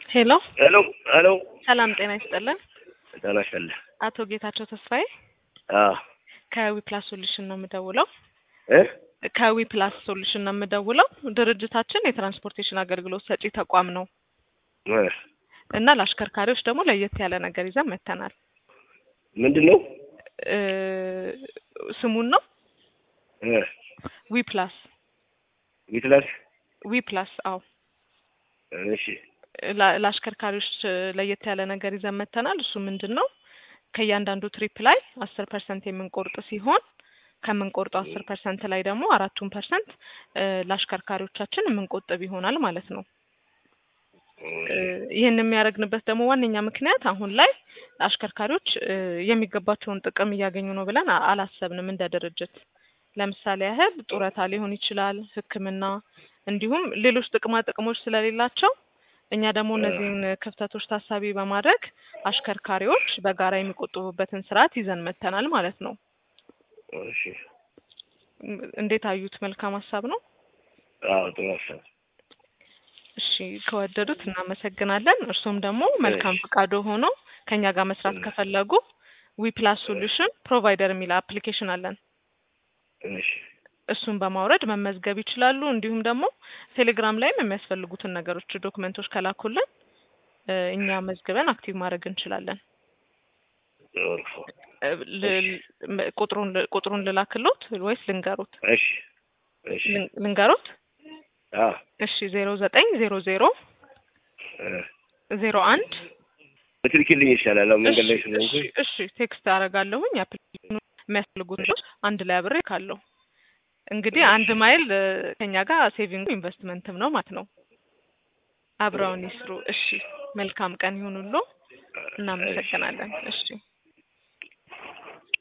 ሄሎ ሄሎ ሄሎ ሰላም ጤና ይስጥልን። ጤና ይስጥልኝ። አቶ ጌታቸው ተስፋዬ አዎ ከዊፕላስ ሶሉሽን ነው የምደውለው። እ ከዊፕላስ ሶሉሽን ነው የምደውለው። ድርጅታችን የትራንስፖርቴሽን አገልግሎት ሰጪ ተቋም ነው እ እና ለአሽከርካሪዎች ደግሞ ለየት ያለ ነገር ይዘን መጥተናል። ምንድን ነው እ ስሙን ነው እ ዊፕላስ ዊትላስ ዊፕላስ አዎ እሺ ላ- ለአሽከርካሪዎች ለየት ያለ ነገር ይዘን መጥተናል። እሱ ምንድን ነው ከእያንዳንዱ ትሪፕ ላይ አስር ፐርሰንት የምንቆርጥ ሲሆን ከምንቆርጠው አስር ፐርሰንት ላይ ደግሞ አራቱን ፐርሰንት ለአሽከርካሪዎቻችን የምንቆጥብ ይሆናል ማለት ነው። እ ይህን የሚያደርግንበት ደግሞ ዋነኛ ምክንያት አሁን ላይ አሽከርካሪዎች እ የሚገባቸውን ጥቅም እያገኙ ነው ብለን አ- አላሰብንም እንደ ድርጅት። ለምሳሌ ያህል ጡረታ ሊሆን ይችላል፣ ሕክምና እንዲሁም ሌሎች ጥቅማ ጥቅሞች ስለሌላቸው እኛ ደግሞ እነዚህን ክፍተቶች ታሳቢ በማድረግ አሽከርካሪዎች በጋራ የሚቆጥቡበትን ስርዓት ይዘን መጥተናል ማለት ነው። እሺ እም፣ እንዴት አዩት? መልካም ሀሳብ ነው። አዎ ጥሩ ሀሳብ እሺ ከወደዱት እናመሰግናለን። እርሱም ደግሞ መልካም እሺ። ፈቃዶ ሆኖ ከኛ ጋር መስራት ከፈለጉ ዊፕላስ ሶሉሽን ፕሮቫይደር የሚል አፕሊኬሽን አለን። እሺ እሱን በማውረድ መመዝገብ ይችላሉ። እንዲሁም ደግሞ ቴሌግራም ላይም የሚያስፈልጉትን ነገሮች ዶክመንቶች ከላኩልን እ፣ እኛ መዝግበን አክቲቭ ማድረግ እንችላለን። ጥሩ እ፣ ል- ም- ቁጥሩን ቁጥሩን ልላክሎት ወይስ ልንገሩት? እሺ እሺ ልን- ልንገሩት? አዎ እሺ ዜሮ ዘጠኝ ዜሮ ዜሮ እ ዜሮ አንድ ብትልኪልኝ ይሻላል። አሁን መንገድ ላይ እሺ ስለሆንኩኝ እሺ እሺ ቴክስት አደርጋለሁኝ። አፕሊኬሽኑ የሚያስፈልጉት ነገሮች አንድ ላይ አብሬ ካለሁ እንግዲህ አንድ ማይል እ፣ ከኛ ጋር ሴቪንግ ኢንቨስትመንትም ነው ማለት ነው። አብረውን ይስሩ። እሺ መልካም ቀን ይሁኑሉ። እናመሰግናለን። እሺ